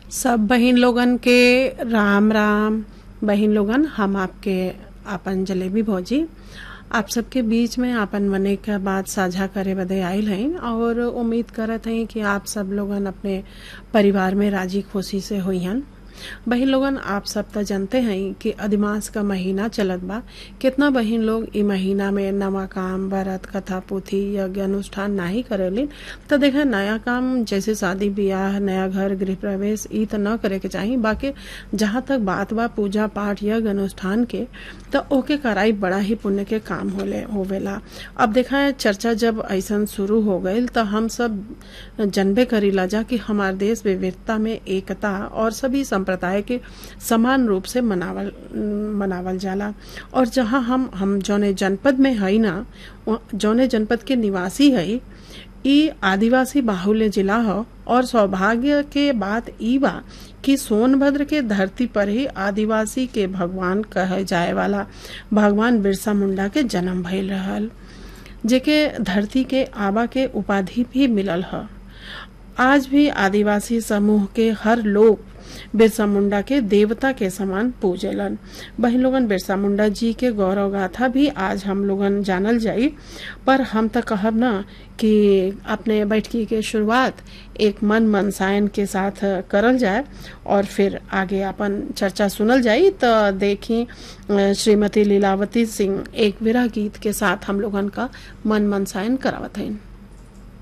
सब बहिन लोगन के राम राम बहिन लोगन हम आपके आपन जलेबी भौजी आप सबके बीच में आपन मने का बात साझा करे बदे आयल हैं और उम्मीद करत हैं कि आप सब लोगन अपने परिवार में राजी खुशी से हुई हन बहिन लोगन आप सब तो जानते हैं कि अधिमास का महीना चलत बा कितना बहिन लोग ई महीना में नवा काम व्रत कथा पुथी यज्ञ अनुष्ठान नाही करेलिन तो देखे नया काम जैसे शादी ब्याह नया घर गृह प्रवेश ई तो न करे के चाहिए बाकी जहाँ तक बात बा पूजा पाठ यज्ञ अनुष्ठान के तो ओके कराई बड़ा ही पुण्य के काम होले होवेला अब देखा है चर्चा जब ऐसा शुरू हो गई तो हम सब जनबे करीला जा कि हमार देश विविधता में एकता और सभी संप्रदाय के समान रूप से मनावल मनावल जाला और जहाँ हम हम जौने जनपद में हई ना जौने जनपद के निवासी हई ई आदिवासी बाहुल्य जिला हो और सौभाग्य के बात ई बा कि सोनभद्र के धरती पर ही आदिवासी के भगवान कहे जाए वाला भगवान बिरसा मुंडा के जन्म भइल रहल जेके धरती के आबा के उपाधि भी मिलल ह आज भी आदिवासी समूह के हर लोग बिरसा मुंडा के देवता के समान पूजेलन बहन लोगन बिरसा मुंडा जी के गौरव गाथा भी आज हम लोगन जानल जाई पर हम तो कहब ना कि अपने बैठकी के शुरुआत एक मन मनसायन के साथ करल जाए और फिर आगे अपन चर्चा सुनल जाई तो देखी श्रीमती लीलावती सिंह एक विरह गीत के साथ हम लोगन का मन मनसायन करावत हैं